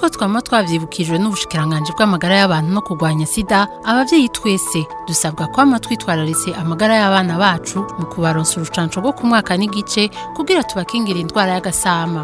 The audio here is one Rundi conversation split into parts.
nk'uko twama twavyibukijwe n'ubushikiranganje bw'amagara y'abantu no kurwanya sida abavyeyi twese dusabwa kwama twitwararitse amagara y'abana bacu mu kubaronsa urucanco rwo ku mwaka n'igice kugira tubakingira indwara y'agasama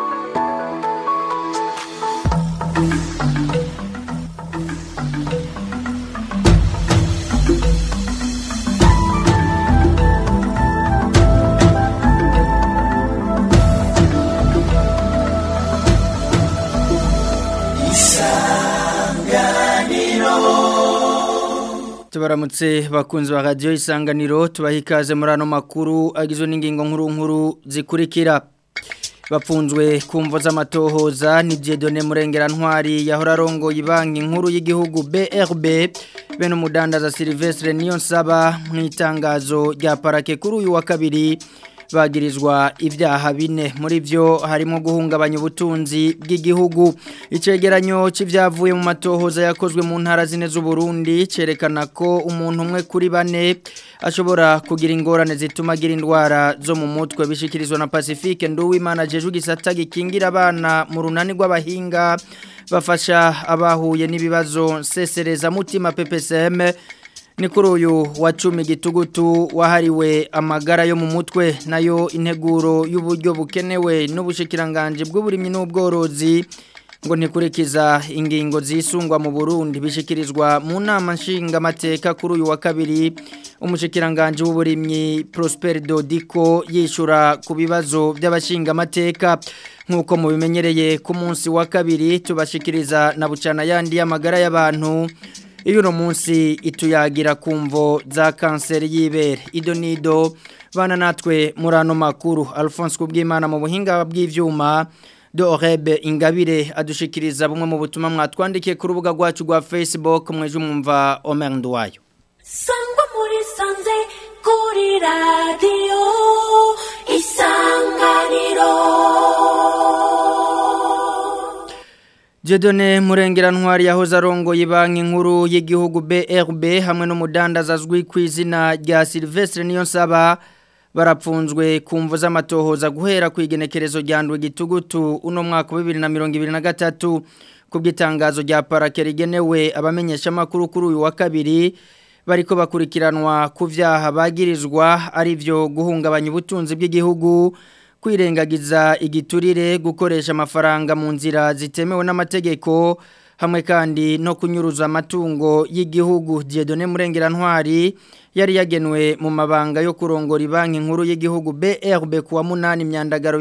tubaramutse bakunzi ba radiyo isanganiro tubaha ikaze muri ano makuru agizwe n'ingingo nkuru nkuru zikurikira bapfunzwe ku mvo z'amatohoza ni Dieudonne murengera ntwari yahora arongoye banki nkuru y'igihugu BRB bene umudandaza Silvestre niyo nsaba mu itangazo rya parake kuri uyu wa kabiri bagirizwa ibyaha bine muri byo harimo guhungabanya ubutunzi bw'igihugu icegeranyo cy'ibyavuye mu matohoza yakozwe mu ntara zine z'uburundi cyerekana ko umuntu umwe kuri bane ashobora kugira ingorane zituma agira indwara zo mu mutwe bishyikirizwa na pacifique nduwimana jeje igisata gikingira abana mu runani rw'abahinga bafasha abahuye n'ibibazo nsesereza mutima ppsm ni kuri uyu wa cumi gitugutu wahariwe amagara yo mu mutwe nayo integuro y'uburyo bukenewe n'ubushikiranganje bw'uburimyi n'ubworozi ngo ntikurikiza ingingo zisungwa mu Burundi bishikirizwa mu nama nshingamateka kuri uyu wa kabiri umushikiranganje w'uburimyi Prosper Dodiko yishura ku bibazo by'abashingamateka nk'uko mubimenyereye ku munsi wa kabiri tubashikiriza na bucana yandi y'amagara y'abantu iyo uno munsi ituyagira kumvo za kanseri y'ibere ido nido bana natwe muri ano makuru alphonse kubwimana mu buhinga bw'ibyuma dorebe ingabire adushikiriza bumwe mu butumwa mwatwandikiye ku rubuga rwacu rwa facebook mweje umwumva omer nduwayo sangwa muri sanze kuri radiyo isanganiro Jedone murengera ntwari yahoze arongoye banki nkuru y'igihugu BRB hamwe n'umudandaza azwi ku izina rya Silvestre Niyonsaba barapfunzwe kumvo z'amatohoza guhera ku igenekerezo rya ndwe gitugutu uno mwaka wa 2023 kubw'itangazo rya parake rigenewe abamenyesha makuru kuri uyu wa kabiri bariko bakurikiranwa ku vyaha bagirizwa ari byo guhungabanya ubutunzi bw'igihugu kwirengagiza igiturire gukoresha amafaranga mu nzira zitemewe n'amategeko hamwe kandi no kunyuruza amatungo y'igihugu Dieudonne Murengera Ntwari yari yagenwe mu mabanga yo kurongora banki nkuru y'igihugu BRB kuwa munani myandagaro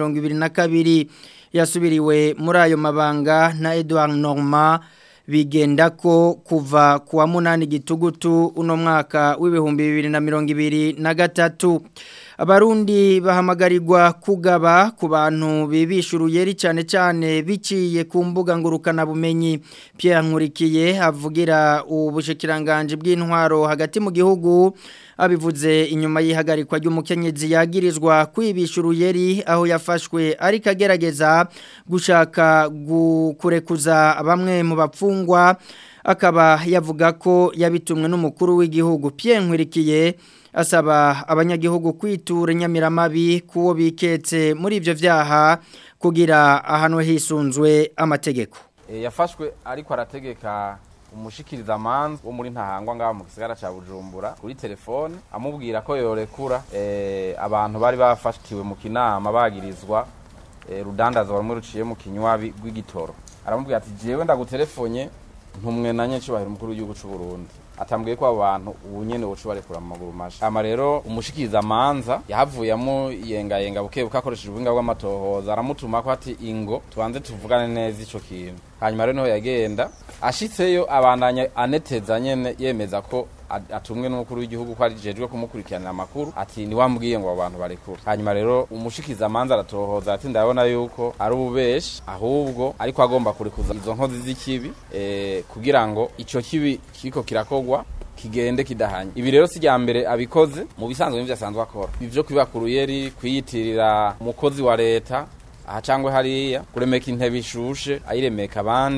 2022 yasubiriwe muri ayo mabanga na Edouard Normand bigenda ko kuva kuwa munani gitugutu uno mwaka w'ibihumbi bibiri na mirongo ibiri na gatatu abarundi bahamagarirwa kugaba ku bantu bibisha uruyeri cyane cyane biciye ku mbuga ngurukanabumenyi Pierre Nkurikiye avugira ubushikiranganje bw'intwaro hagati mu gihugu abivuze inyuma y'ihagarikwa ry'umukenyezi yagirizwa kwibisha uruyeri aho yafashwe ariko agerageza gushaka kurekuza bamwe mu bapfungwa akaba yavuga ko yabitumwe n'umukuru w'igihugu Pierre Nkurikiye asaba abanyagihugu kwitura inyamiramabi kuwo biketse muri ivyo vyaha kugira ahanwe hisunzwe amategeko yafashwe ariko arategeka umushikiriza amanza wo muri ntahangwa ngaho mu gisagara ca Bujumbura kuri telefone amubwira ko yorekura eh, abantu bari bafashtiwe mu kinama bagirizwa eh, rudandaza bamwe ruciye mu kinywabi rw'igitoro aramubwira ati jewe ndagutelefonye ntumwe na nyecubahiro umukuru w'igihugu c'u Burundi atambwiye ko abantu ubu nyene wocu barekura mu maguru masha ama rero umushikiriza amanza yahavuyemo yengayenga buke buke akoresheje ubuhinga bw'amatohoza aramutuma ko ati ingo tubanze tuvugane neza ico kintu hanyuma rero niho yagenda ashitseyo abandanya aneteza nyene yemeza ko atumwe n'umukuru w'igihugu ko arijejwe kumukurikiranira amakuru ati ni wambwiye ngo abantu barekura hanyuma rero umushikiza amanza aratohoza ati ndabona yuko ari ububeshi ahubwo ariko agomba kurekuza izo nkozi z'ikibi eh, kugira ngo ico kibi kiriko kirakogwa kigende kidahanye ibi rero si mbere abikoze mu bisanzwe n'ivyo asanzwe akora ivyo kwiba ku ruyeri kwiyitirira umukozi wa leta aha cangwe hariya kuremeka intebe ishushe ayiremeka abandi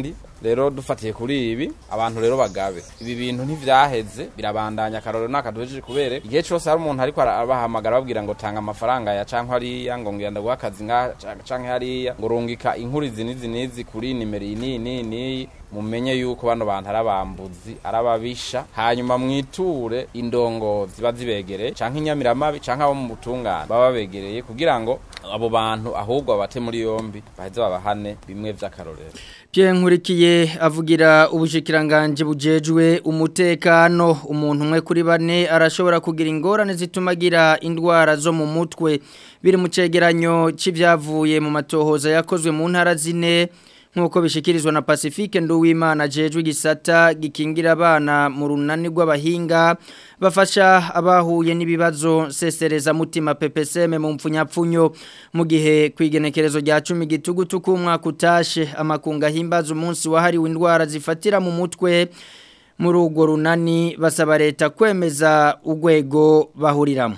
rero dufatiye kuri ibi abantu rero bagabe ibi bintu ntivyaheze birabandanya akarorero nakaduhejeje kubere igihe cose hari umuntu ariko arabahamagara babwira ngo tanga amafaranga ya canke hariya ngo ngenda guha akazi nga canke hariya ngo rungika inkuru izi n'izi n'izi kuri nimero iyi n'iyi n'iyi n'iyi mumenye yuko bano bantu ari abambuzi ari ababisha hanyuma mwiture indongozi ziba zibegereye canke inyamiramabi canke abo mu butungane baba babegereye kugira ngo abo bantu ahubwo babate muri yombi baheze babahane bimwe vy'akarorero Pierre Nkurikiye avugira ubushikiranganje bujejwe umutekano umuntu umwe kuri bane arashobora kugira ingorane zitumagira indwara zo mu mutwe biri mu cegeranyo c'ivyavuye mu matohoza yakozwe mu ntara zine nkuko bishikirizwa na Pacifique Nduwimana jejwe gisata gikingira abana mu runani rw'abahinga bafasha abahuye n'ibibazo sesereza mutima PPSM mu mpfunyapfunyo mu gihe kwigenekerezo rya 10 gitugutu ku mwaka utashe amakunga himbaza umunsi wahariwe indwara zifatira mu mutwe muri urwo runani basaba leta kwemeza urwego bahuriramo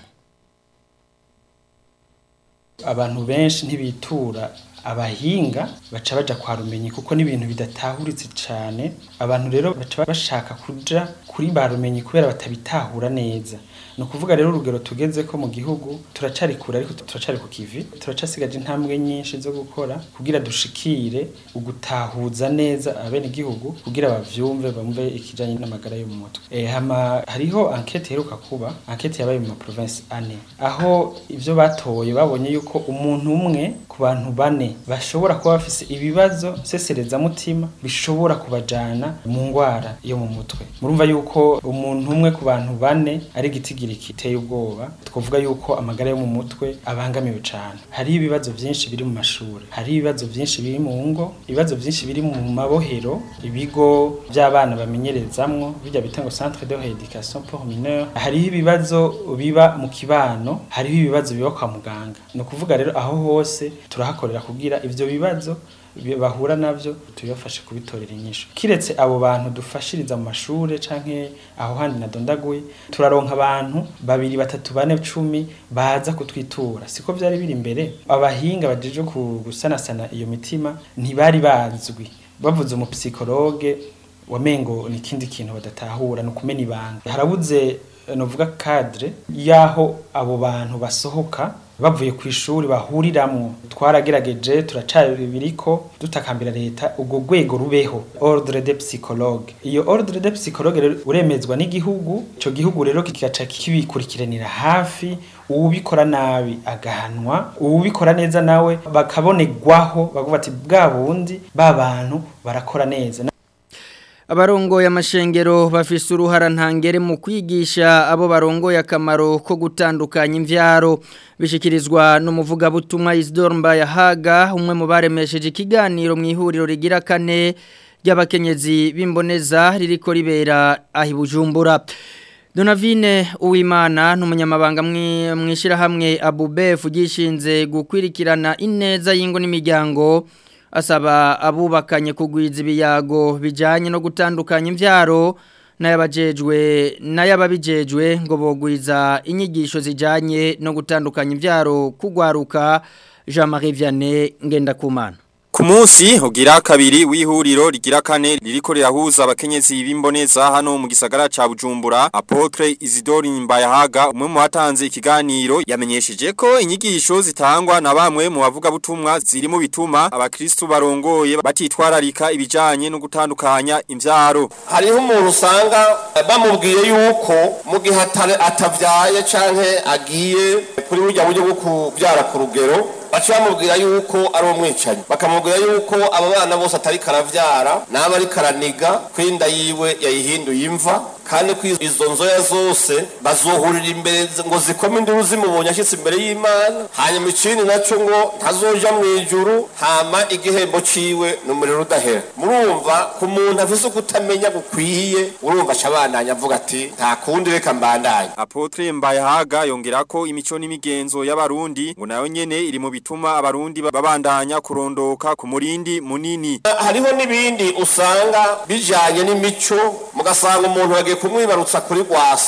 abantu benshi ntibitura abahinga baca baja kwa rumenyi kuko n'ibintu bidatahuritse cyane abantu rero baca bashaka kuja kuri ba rumenyi kubera batabitahura neza ni ukuvuga rero urugero tugeze ko mu gihugu turacari kure ariko turacari ku kivi turacasigaje intambwe nyinshi zo gukora kugira dushikire ugutahuza neza abene igihugu kugira bavyumve bumve ikijanye n'amagara yo mu mutwe e, hama hariho enquete heruka kuba enquete yabaye mu province ane aho ivyo batoye babonye yuko umuntu umwe ku bantu bane bashobora kuba bafise ibibazo sesereza mutima bishobora kubajana mu ngwara yo mu mutwe murumva yuko umuntu umwe ku bantu bane ari igitigi kiteye ubwoba twavuga yuko amagara yo mu mutwe abangamiwe cyane hari ibibazo byinshi biri mu mashuri hari ibibazo byinshi biri mu ngo ibibazo byinshi biri mu mabohero ibigo by'abana bamenyerezamwo bijya bita ngo centre de rééducation pour mineurs hariho ibibazo biba mu kibano hariho ibibazo biba kwa muganga ni ukuvuga rero aho hose turahakorera kugira ivyo bibazo bahura navyo tubafashe kubitorera inyisho kiretse abo bantu dufashiriza mu mashure canke aho handi nadondaguye turaronka abantu babiri batatu bane cumi baza kutwitura siko vyari biri imbere abahinga bajeje gusanasana iyo mitima ntibari bazwi bavuze umupsikologe wamengo ni ikindi kintu badatahura ni ukumena ibanga harabuze novuga cadre yaho abo bantu basohoka bavuye ku ishuri bahuriramwo twaragerageje turacabiriko dutakambira leta ubwo rwego rubeho ordre de psychologue iyo ordre de psychologue rero uremezwa n'igihugu ico gihugu rero kigaca kibikurikiranira hafi uwubikora nabi agahanwa uwubikora neza nawe bakabonerwaho bavuga ati bwa bundi ba bantu barakora neza abarongoye amashengero bafise uruhara ntangere mu kwigisha abo barongoye akamaro ko gutandukanya imvyaro bishikirizwa n'umuvugabutumwa Isidore Mbayahaga umwe mu baremesheje ikiganiro mu ihuriro rigira kane ry'abakenyezi b'imboneza ririko ribera ahi Bujumbura Donavine Uwimana n'umunyamabanga mwishira hamwe Abubef gishinze gukwirikirana ineza y'ingo n'imiryango asaba abubakanye kugwiza ibiyago bijanye no gutandukanya imvyaro n'ayabajejwe n'ayababijejwe ngo bogwiza inyigisho zijanye no gutandukanya imvyaro kugwaruka Jean-Marie Vianney Ngendakumana Ku munsi ugira kabiri w'ihuriro rigira kane ririko rirahuza abakenyezi b'imboneza hano mu gisagara ca Bujumbura Apotre Isidore Mbayahaga umwe mu batanze ikiganiro yamenyesheje ko inyigisho zitangwa na bamwe mu bavuga butumwa ziri mu bituma abakristu barongoye batitwararika ibijanye no gutandukanya imvyaro hariho umuntu usanga bamubwiye yuko mu gihe atavyaye canke agiye kuri burya buryo bwo kubyara ku rugero baca bamubwira yuko ari umwicanyi bakamubwira yuko aba bana bose atari karavyara n'aba ari karaniga kwinda yiwe yayihinduye imva kandi ko izo nzoya zose bazohurira imbere ngo zikome induru zimubonye ashyitse imbere y'imana hanyuma ikindi naco ngo ntazoja mu ijuru hama igihembo ciwe ni umuriro udahera murumva ku muntu afise ukutamenya gukwiye urumva aca abandanya avuga ati nta kundi reka mbandanye Apotre Mbayahaga yongera ko imico n'imigenzo y'abarundi ngo nayo nyene iri mu bituma abarundi babandanya kurondoka ku murindi munini hariho n'ibindi usanga bijanye n'imico mugasanga umuntu yagiye kumwibarutsa kuri gwasa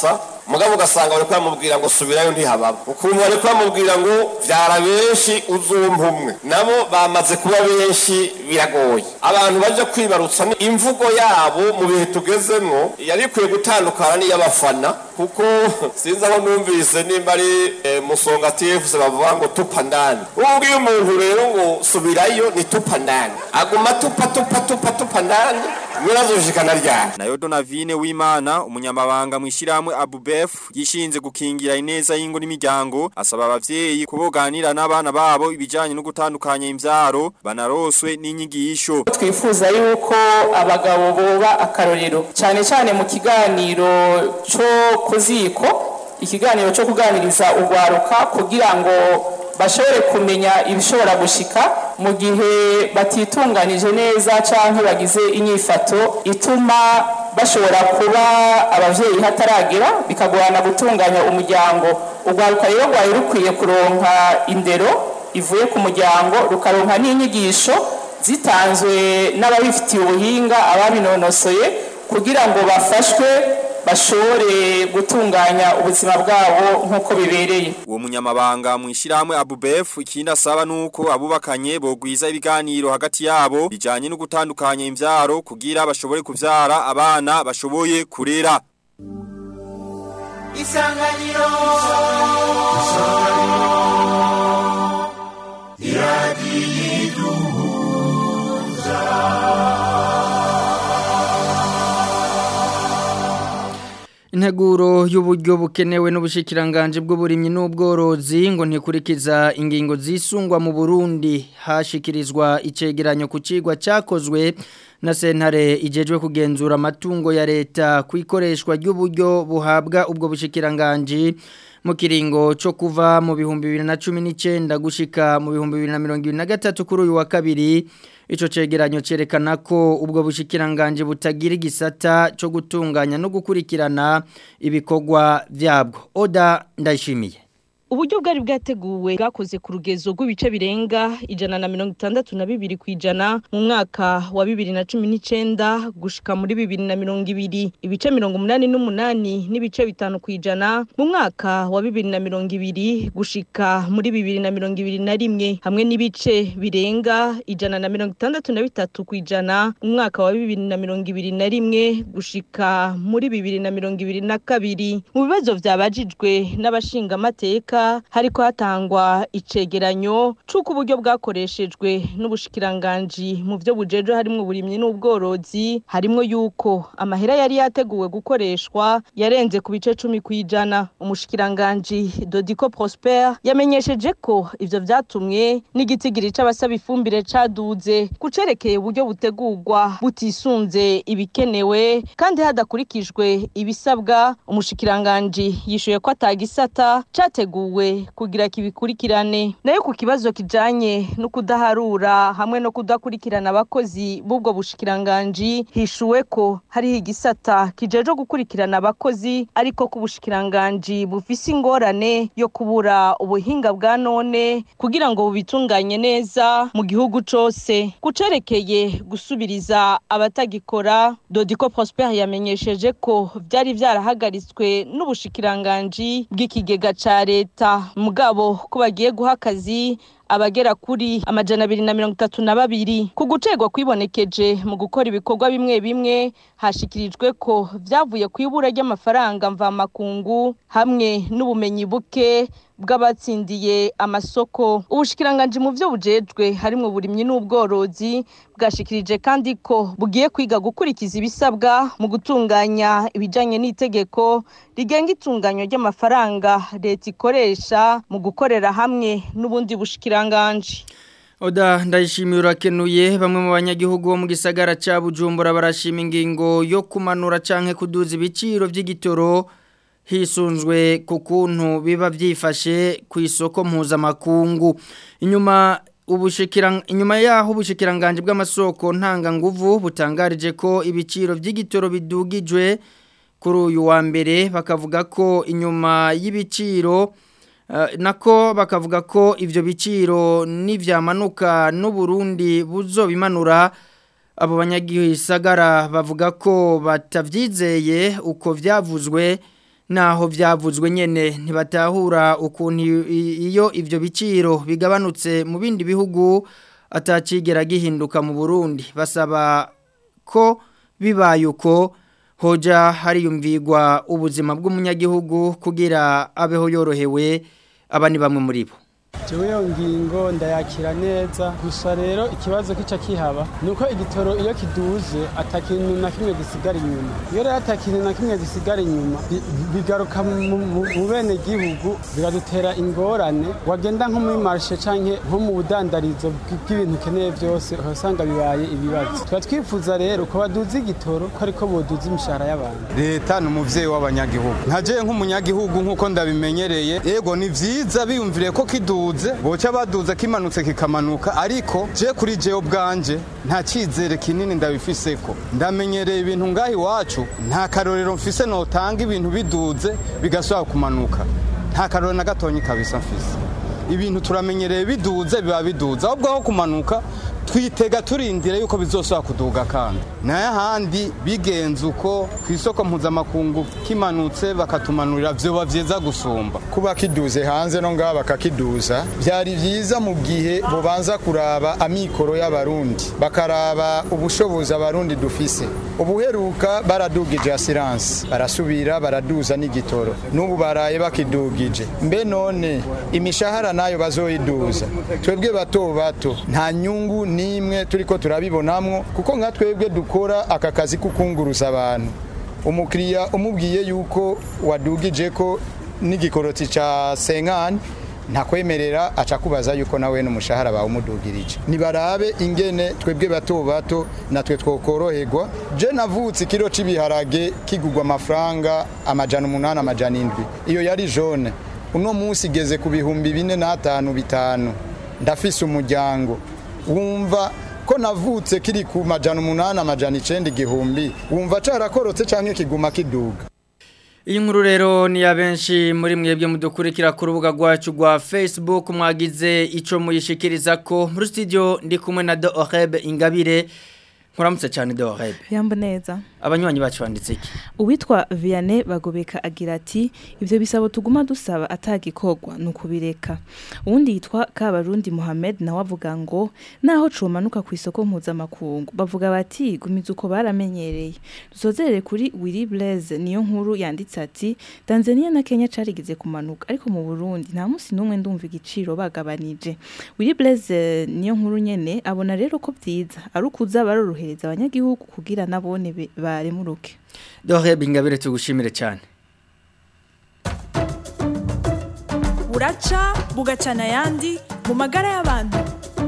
mugabo ugasanga bari bamubwira ngo subirayo ntihababa ukuntu bari bamubwira ngo vyara benshi uzumpa umwe nabo bamaze kuba benshi biragoye abantu baje kwibarutsa ni imvugo yabo mu bihe tugezemwo yari ikwiye gutandukana n'iy'abafana kuko sinzi aho numvise nimba ari eh, musonga tfc bavuga ngo tupa ndani ubwiye umuntu rero ngo subirayo ni tupa ndani aguma tupa tupa tupa tupa ndani mwirazoshikana ryari Nayo Donavine w'Imana umunyamabanga mwishyiramwe Abubef yishinze gukingira ineza y'ingo n'imiryango asaba abavyeyi kuboganira n'abana babo ibijanye no gutandukanya imvyaro banaroswe n'inyigisho twifuza yuko abagabo boba akarorero cyane cyane mu kiganiro cyo ku ziko ikiganiro cyo kuganiriza urwaruka kugira ngo bashobore kumenya ibishobora gushika mu gihe batitunganije neza cyangwa bagize inyifato ituma bashobora kuba abavyeyi hataragera bikagorana gutunganya umuryango urwaruka rero rwari rukwiye kuronka indero ivuye ku muryango rukaronka n'inyigisho zitanzwe n'ababifitiye ubuhinga ababinonosoye kugira ngo bafashwe bashobore gutunganya ubuzima bwabo nk'uko bibereye uwo munyamabanga mwishyiramwe Abubef ikindi asaba nuko abubakanye bogwiza ibiganiro hagati yabo bijanye no gutandukanya imvyaro kugira bashobore kuvyara abana bashoboye kurera isanganiro Integuro y'uburyo bukenewe n'ubushikiranganje bw'uburimyi n'ubworozi ngo ntikurikiza ingingo zisungwa mu Burundi hashikirizwa icegeranyo ku cigwa cyakozwe na sentare ijejwe kugenzura amatungo ya leta ku ikoreshwa ry'uburyo buhabwa ubwo bushikiranganje mu kiringo cyo kuva mu bihumbi bibiri na cumi n'icyenda gushika mu bihumbi bibiri na mirongo ibiri na gatatu kuri uyu wa kabiri Ico cegeranyo cerekana ko ubwo bushikiranganje butagira igisata cyo gutunganya no gukurikirana ibikorwa vyabwo. Oda ndayishimiye. uburyo bwari bwateguwe bwakoze ku rugezo rw'ibice birenga ijana na mirongo itandatu na bibiri ku ijana mu mwaka wa bibiri na cumi n'icenda gushika muri bibiri na mirongo ibiri ibice mirongo umunani n'umunani n'ibice bitanu ku ijana mu mwaka wa bibiri na mirongo ibiri gushika muri bibiri na mirongo ibiri na rimwe hamwe n'ibice birenga ijana na mirongo itandatu na bitatu ku ijana mu mwaka wa bibiri na mirongo ibiri na rimwe gushika muri bibiri na mirongo ibiri na kabiri mu bibazo vyabajijwe n'abashingamateka hariko hatangwa icegeranyo c'uko uburyo bwakoreshejwe n'ubushikiranganji mu vyo bujeje harimwo uburimyi n'ubworozi harimwo yuko amahera yari yateguwe gukoreshwa yarenze ku bice cumi kw'ijana umushikiranganji Dodico Prosper yamenyesheje ko ivyo vyatumwe n'igitigiri c'abasaba ifumbire caduze kucerekeye uburyo butegurwa butisunze ibikenewe kandi hadakurikijwe ibisabwa umushikiranganji yishuye ko atagisata categuwe kugira kibikurikirane nayo ku kibazo kijanye no kudaharura hamwe no kudakurikirana abakozi b'ubwo bushikiranganji hishuwe ko hariho igisata kijeje gukurikirana abakozi ariko ku bushikiranganji bufise ingorane yo kubura ubuhinga bwa none kugira ngo bubitunganye neza mu gihugu cose kucerekeye gusubiriza abatagikora Dodico Prosper yamenyesheje ko vyari vyarahagaritswe n'ubushikiranganji bw'ikigega ca leta mugabo ko bagiye guha akazi abagera kuri amajana abiri na mirongo itatu na babiri ku gucegwa kwibonekeje mu gukora ibikorwa bimwe bimwe hashikirijwe ko vyavuye ku ibura ry'amafaranga mvamakungu hamwe n'ubumenyi buke bw'abatsindiye amasoko ubushikiranganji mu vyo bujejwe harimwo uburimyi n'ubworozi bwashikirije kandi ko bugiye kwiga gukurikiza ibisabwa mu gutunganya ibijanye n'itegeko rigenga itunganywa ry'amafaranga leta ikoresha mu gukorera hamwe n'ubundi bushikiranganji Oda ndayishimiye urakenuye bamwe mu banyagihugu bo mu gisagara ca Bujumbura barashima ingingo yo kumanura canke kuduza ibiciro vy'igitoro hisunzwe ku kuntu biba byifashe ku isoko mpuzamakungu inyuma ubushikira inyuma yaho ubushikiranganje bw'amasoko ntanga nguvu butangarije ko ibiciro by'igitoro bidugijwe kuri uyu wa mbere bakavuga ko inyuma y'ibiciro nako bakavuga ko ibyo biciro n'ibyamanuka n'uburundi buzo bimanura abo banyagisagara bavuga ko batabyizeye uko byavuzwe naho byavuzwe nyene ntibatahura ukuntu iyo ivyo biciro bigabanutse mu bindi bihugu atacigera gihinduka mu Burundi basaba ko bibaye uko hoja hariyumvirwa ubuzima bw'umunyagihugu kugira abeho yorohewe aba ni bamwe muri bo jewe iyo ngingo ndayakira neza gusa rero ikibazo kica kihaba ni uko igitoro iyo kiduze atakintu na kimwe gisigara inyuma iyo rero atakintu na kimwe gisigara inyuma bigaruka mu bene gihugu biradutera ingorane wagenda nko muri marishe canke nko mu budandarizo bw'ibintu ukeneye byose uhasanga bibaye ibibazo tuba twifuza rero ko baduza igitoro ko ariko boduza imishahara y'abantu leta ni umuvyeyi w'abanyagihugu nkaje nk'umunyagihugu nk'uko ndabimenyereye yego ni vyiza biyumviriye ko kiduze boca baduza kimanutse kikamanuka ariko je kuri jewe bwanje nta cyizere kinini ndabifiseko ndamenyereye ibintu ngaho iwacu nta karorero mfise notanga ibintu biduze bigasubira kumanuka nta karorero na gatonyi kabisa mfise ibintu turamenyereye biduze biba biduze ahubwo aho kumanuka twitega turindire yuko bizosubira kuduga kandi nayo ahandi bigenze uko ku isoko mpuzamakungu kimanutse bakatumanurira vyoba vyiza gusumba kuba kiduze hanze no ngaha bakakiduza byari byiza mu gihe bubanza kuraba amikoro y'abarundi bakaraba ubushobozi abarundi dufise ubuheruka baradugije asiranse barasubira baraduza n'igitoro n'ubu baraye bakidugije mbe none imishahara nayo bazoyiduza twebwe bato bato nta nyungu nimwe turiko turabibonamwo kuko nka twebwe dukora aka kazi kukunguruza abantu umukiriya umubwiye yuko wadugije ko n'igikoroti ca senkani ntakwemerera aca kubaza yuko nawe n'umushahara bawe umudugirije nibarabe ingene twebwe bato bato natwe twokoroherwa je navutse ikiro c'ibiharage kigurwa amafaranga amajana umunani amajana indwi iyo yari jone uno munsi igeze ku bihumbi bine n'atanu bitanu ndafise umuryango wumva ko navutse kiri ku majana umunani amajana icenda igihumbi wumva carakorotse canke kiguma kiduga iyi nkuru rero ni ya benshi muri mwebwe mudukurikira ku rubuga rwacu rwa facebook mwagize icyo muyishikiriza ko muri studio ndi kumwe na do orebe ingabire nkuramutse cyane do orebe yambo neza abanywanyi bacu banditse iki uwitwa Vianney bagobeka agira ati ibyo bisabo tuguma dusaba atagikorwa ni ukubireka uwundi yitwa Kabarundi Mohamed nawe avuga ngo naho cumanuka ku isoko mpuzamakungu bavuga bati gumiza uko baramenyereye dusozerere kuri Willy Blaise niyo nkuru yanditse ati Tanzania na Kenya carigize kumanuka ariko mu Burundi nta munsi n'umwe ndumva igiciro bagabanije Willy Blaise niyo nkuru nyene abona rero ko byiza ari ukuza barorohereza abanyagihugu kugira nabone ba baremuruke dohe bingabire tugushimire cyane buraca bugacana ayandi mu magara y'abantu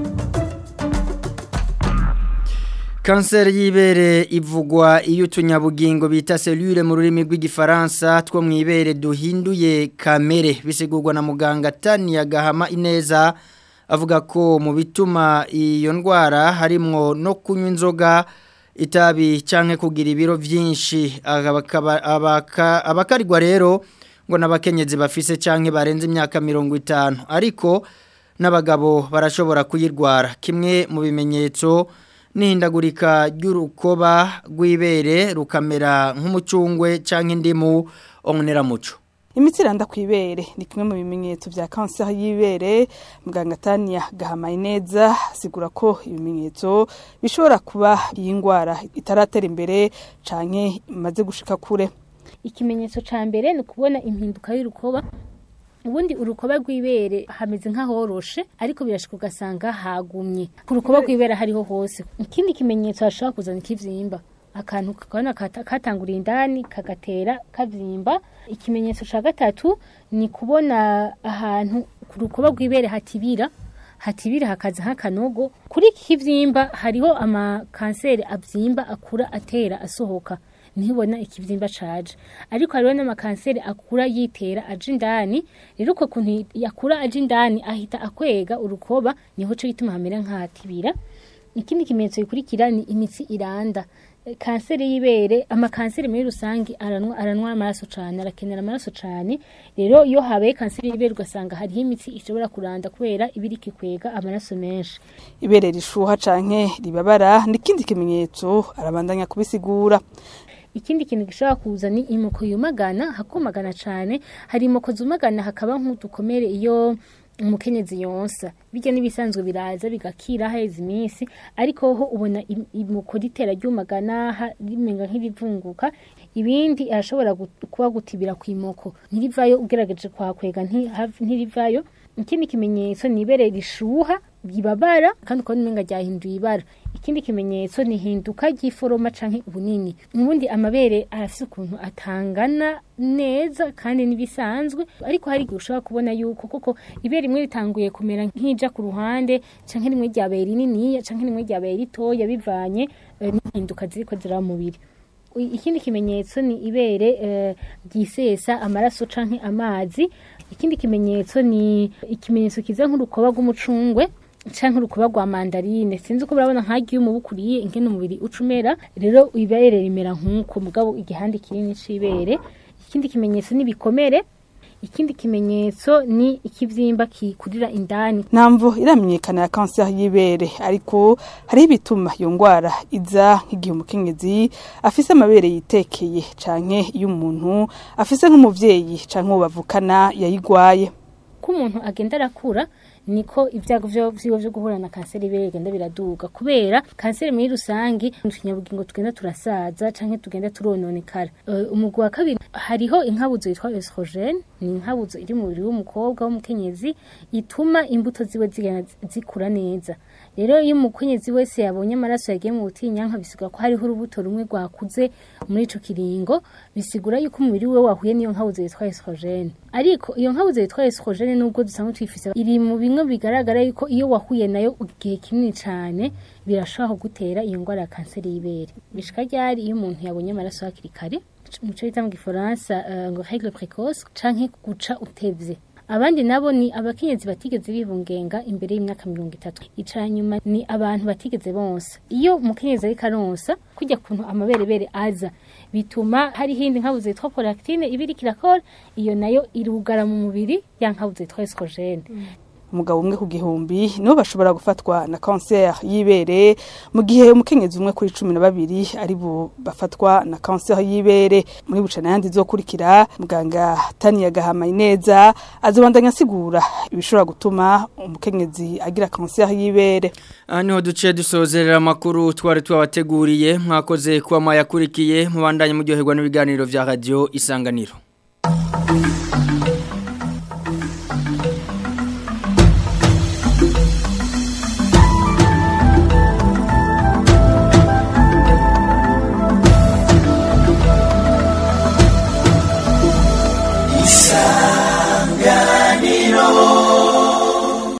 kanseri y'ibere ivugwa iyo utunyabugingo bita selule mu rurimi rw'igifaransa two mu ibere duhinduye kamere bisigurwa na muganga tani Gahama ineza avuga ko mu bituma iyo ndwara harimwo no kunywa inzoga itabi cyangwa kugira ibiro byinshi abakarirwa rero ngo n'abakenyezi bafise cyangwa barenze imyaka mirongo itanu ariko n'abagabo barashobora kuyirwara kimwe mu bimenyetso n'ihindagurika ry'urukoba rw'ibere rukamera nk'umucungwe cyangwa indimu oneramuco imiti iranda ku ibere ni kimwe mu bimenyetso bya kanseri y'ibere muganga tania gahamaye neza asigura ko ibimenyetso bishobora kuba iyi ndwara itaratera imbere cyane imaze gushika kure ikimenyetso cya mbere ni ukubona impinduka y'urukoba ubundi urukoba rw'ibere hameze nk'ahoroshe ariko birashika ugasanga hagumye ku rukoba rw'ibere hariho hose ikindi kimenyetso hashobora kuzana ikibyimba akantu kakabona katanguriye indani kagatera kabyimba ikimenyetso cya gatatu ni kubona ahantu ku rukoba rw'ibere hatibira hatibira hakaza nk'akanogo kuri iki kibyimba hariho amakanseri abyimba akura atera asohoka ntibona ikibyimba caje ariko hariho n'amakanseri akura yitera aje indani rero uko kuntu yakura aje indani ahita akwega urukoba niho cyo gituma hamera nk'ahatibira ikindi kimenyetso gikurikira ni imitsi iranda kanseri y'ibere amakanseri muri rusange aranwa aranwa amaraso cyane arakenera amaraso cyane rero iyo habaye kanseri y'ibere ugasanga hariho imitsi ishobora kuranda kubera ibiri kikwega amaraso menshi ibere rishuha canke ribabara n'ikindi kimenyetso arabandanya kubisigura ikindi kintu gishobora kuza ni imoko yumagana hakumagana cyane hari imoko zumagana hakaba nk'udukomere iyo umukenyezi yonsa bijya n'ibisanzwe biraza bigakira haheze iminsi ariko ho ubona im- imuko ritera ryumagana ha- rimenga nk'irivunguka ibindi arashobora gut- kuba gutibira ku imoko ntirivayo ugerageje kwakwega nti- hav- ntirivayo ikindi kimenyetso ni ibere rishuha ryibabara kandi ukabona umenga ryahinduye ibara ikindi kimenyetso ni hinduka ry'iforoma canke ubunini ubundi amabere arafise ukuntu atangana neza kandi n'ibisanzwe ariko hari igihe ushobora kubona yuko koko ibere rimwe ritanguye kumera nk'ija ku ruhande canke rimwe ryabaye rininiya canke rimwe ryabaye ritoya bivanye eh, n'ihinduka ziriko ziraba mu mubiri I- ikindi kimenyetso ni ibere eh, ryisesa amaraso canke amazi ikindi kimenyetso ni ikimenyetso kiza nk'urukoba rw'umucungwe canke urukoba rwa mandarine sinzi uko barabona nk'agiye umubukuriye ingene umubiri ucumera rero ibere rimera nk'uko mugabo igihande kinini c'ibere ikindi kimenyetso ni ibikomere ikindi kimenyetso ni ikivyimba kikurira indani ntamvo iramenyekana ya kanseri y'ibere ariko hariho ibituma iyo ndwara iza nk'igihe umukenyezi afise amabere yitekeye canke iyo umuntu afise nk'umuvyeyi canke uwo bavukana yayigwaye ko umuntu agenda arakura niko ibyago vyo vyiwe vyo guhura na kanseri y'ibere bigenda biraduga kubera kanseri muri rusangi utunyabugingo tugenda turasaza canke tugenda turononekara uh, umugwi wa kabiri hariho inkabuzo yitwa estrogene ni inkabuzo iri mu mubiri w'umukobwa w'umukenyezi ituma imbuto ziwe zigenda zikura neza rero iyo umukenyezi wese yabonye amaraso yagiye mu butinyanka bisigura ko hariho urubuto rumwe rwakuze muri ico kiringo bisigura yuko umubiri we wahuye n'iyo nkabuzo yitwa estrogene ariko iyo nkabuzo yitwa estrogene nubwo dusanzwe tuyifise iri mu bimwe bigaragara yuko iyo wahuye nayo igihe kinini cane birashobora kugutera iyo ndwara ya kanseri y'ibere bishika ryari iyo umuntu yabonye amaraso hakiri kare muco bita mu gifaransa uh, ngo règle précoce canke guca utevye abandi nabo ni abakenyezi batigeze bibungenga imbere y'imyaka mirongo itatu ica nyuma ni abantu batigeze bonsa iyo umukenyezi ariko aronsa kujya kuntu amaberebere aza bituma hari hindi nkabuze yitwa prolactine iba iriko irakora iyo nayo irugara mu mubiri ya nkabuze yitwa estrogene umugabo umwe ku gihumbi nibo bashobora gufatwa na kanseri y'ibere mu gihe umukenyezi umwe kuri cumi na babiri ari bo bafatwa na kanseri y'ibere muri bucana yandi zokurikira muganga taniya gahamaye neza azobandanya asigura ibishobora gutuma umukenyezi agira kanseri y'ibere aha niho duce dusozerera amakuru twari twabateguriye mwakoze kuba mwayakurikiye mubandanye muryoherwa n'ibiganiro bya radiyo isanganiro